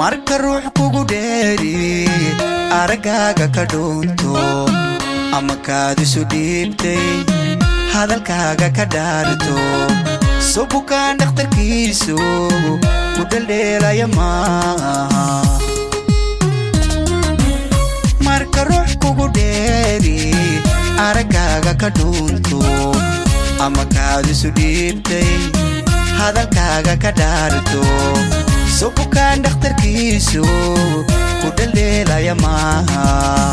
marka ruux kugu dheeri araggaaga ka dhuunto ama kaadisu dhiibtay hadalkaaga ka dhaarto soo bukaan dhakhtarkiisu ku dheldheelaya maaha marka ruux kugu dheeri araggaaga ka dhuunto ama kaadisu dhiibtay hadalkaaga ka dhaarto soo bukaan dhakhtarkiisu ku dheldheelaya maaha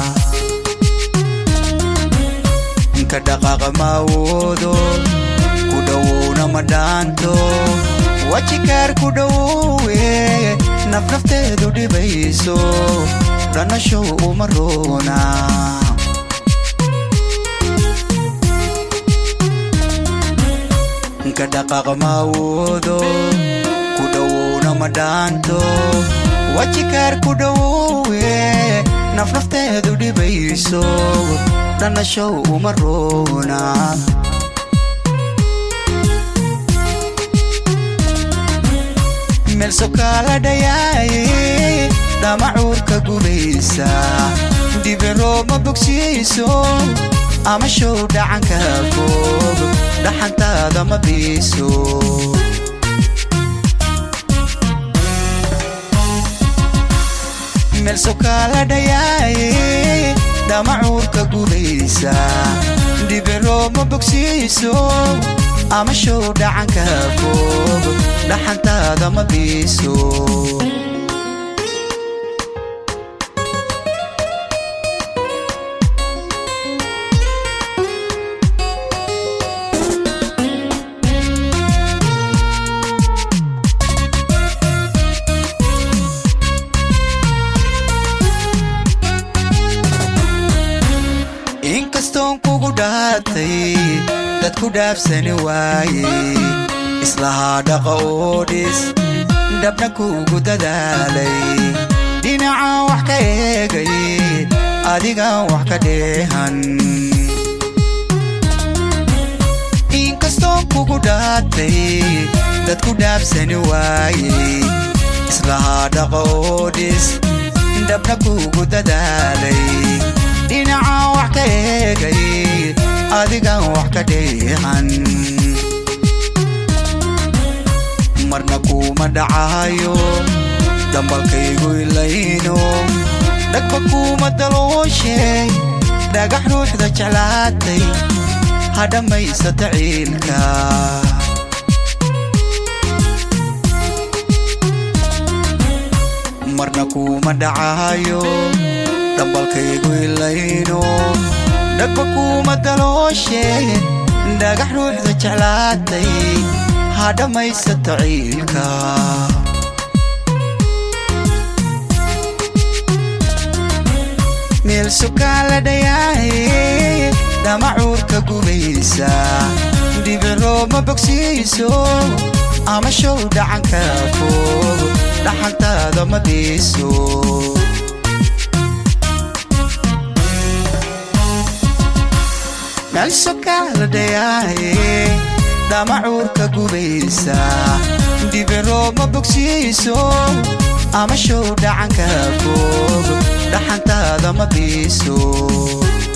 inka dhaqaaqa ma awoodo ku dhowowna ma dhaanto wajikaar ku dhowowe nafnafteedu dhibayso dhanashow uma roona inka dhaqaaqa ma awoodo ku dhowowna ma dhaanto wajikaar ku dhowowe nafnafteedu dhibayso dhanashow uma roona meel sokaala dhayaaye dhamacuurka gubaysa dhibiroo ma bogsiiso ama show dhacanka fog dhaxantaada ma biiso meel sokaala dhayaaye dhamacuurka gubaysa dhibiroo ma bogsiiso ama show dhacanka fog dhaxantaada ma biiso inkastoon kugu dhaatay dad ku dhaafsani waaye islahaa dhaqa oo dhis dhabna kuugu dadaalay dhinacaan wax ka eegay adigaan wax ka dheehan inkastoon kugu dhaatay dad ku dhaafsani waaye islahaa dhaqa oo dhis dhabna kuugu dadaalay dhinacaan wax ka eegay adigaan wax ka dheehan marna kuuma dhacayo dambalkaygu ilayno dhagba kuuma dalooshe dhagax ruuxda jeclaatay ha dhammaysata ciilka marna kuuma dhacayo dambalkaygu ilayno dhagba kuuma dalooshe dhagax ruuxda jeclaatay ha dhammaysato ciilka meel sukaan la dhayaaye dhamacuurka gubaysa dhibiroo ma bogsiiso ama show dhacanka fog dhaxantaada ma biiso meel sukaan la dhayaaye dhamacuurka gubaysa dhibiroo ma bogsiiso ama show dhacanka fog dhaxantaada ma biiso